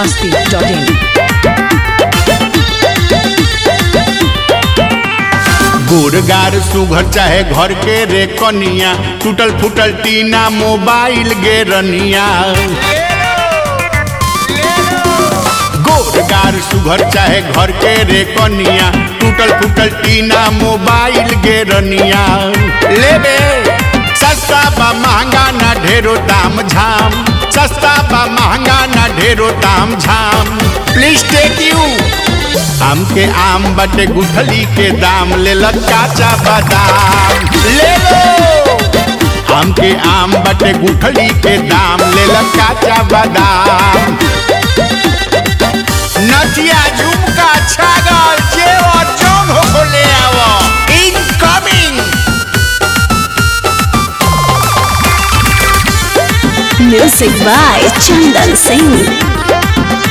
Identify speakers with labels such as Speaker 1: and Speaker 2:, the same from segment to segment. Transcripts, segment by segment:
Speaker 1: masti.in.
Speaker 2: गोरगार सुघर चाहे घर के रे कनिया टूटल फूटल टीना मोबाइल गे रनिया गोरगार सुघर चाहे घर के रे कनिया टूटल फूटल टीना मोबाइल गे रनिया लेबे सस्ता बा महंगा ना ढेरो दाम झाम सस्ता बा महंगा ना ढेरो दाम झाम प्लीज टेक यू आम के आम बटे गुठली के दाम ले काचा बादाम ले लो आम के आम बटे गुठली के दाम ले काचा बादाम नटिया झुमका छागल जेवर जौन हो ले आवो incoming
Speaker 3: Music by Chandan Singh.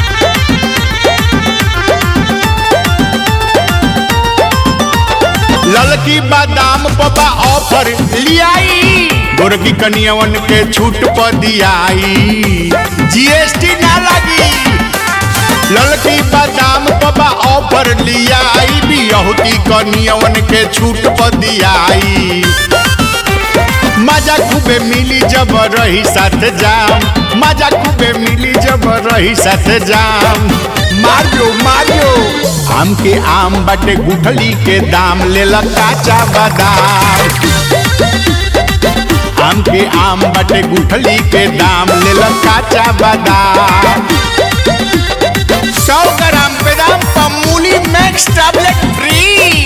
Speaker 2: ललकी बादाम पपा ऑफर लियाई गोरकी कनियवन के छूट पर दियाई जीएसटी ना लगी ललकी बादाम पपा ऑफर लियाई बियहुती कनियवन के छूट पर दियाई मजा खूबे मिली जब रही साथ जाम मजा खूबे मिली जब रही साथ जाम मारियो मारियो आम के आम बटे गुठली के दाम ले काचा बादाम आम के आम बटे गुठली के दाम ले काचा बादाम सौ ग्राम बेदाम पमूली मैक्स टैबलेट फ्री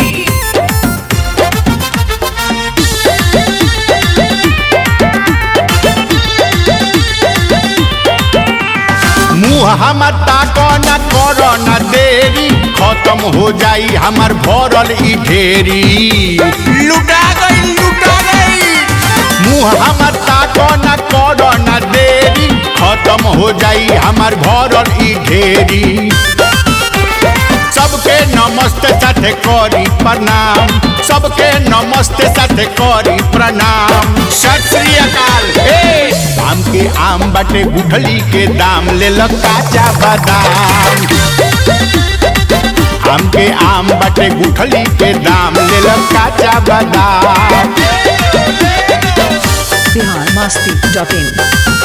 Speaker 2: मुँह हमर ताको न करो न देरी खत्म हो जाई हमर भरल ई ढेरी लुटा गई लुटा गई मुँह हमर ताको न करो न देरी खत्म हो जाई हमर भरल ई ढेरी सबके नमस्ते साथे करी प्रणाम सबके नमस्ते साथे करी प्रणाम सत श्री अकाल हे आम के आम बटे गुठली के दाम ले काचा बादाम आम के आम बटे गुठली के दाम ले काचा बादाम
Speaker 1: Bihar masti.in.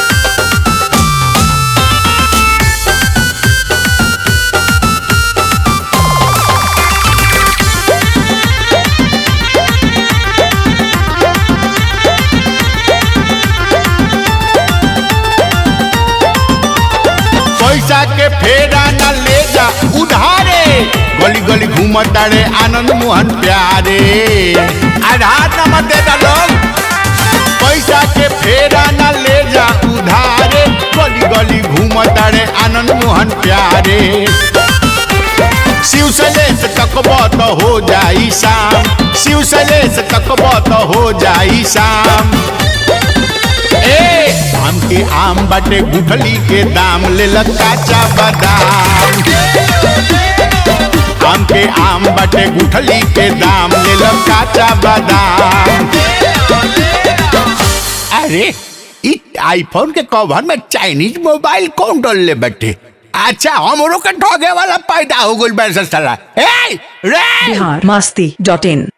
Speaker 2: पैसा के फेरा न ले जा उधारे गली गली घूमता रे आनंद मोहन प्यारे आधार नंबर दे दा लोग पैसा के फेरा न ले जा उधारे गली गली घूमता रे आनंद मोहन प्यारे शिव सलेस तकबो तो हो जाई शाम शिव सलेस तकबो तो हो जाई शाम ए आम के आम बटे गुठली के दाम ले काचा बादाम आम के आम बटे गुठली के दाम ले काचा बादाम अरे इ आईफोन के कवर में चाइनीज मोबाइल कौन डाल ले बैठे अच्छा हमरो के ठगे वाला पैदा हो गइल बैठ साला ए रे
Speaker 1: Bihar masti.in.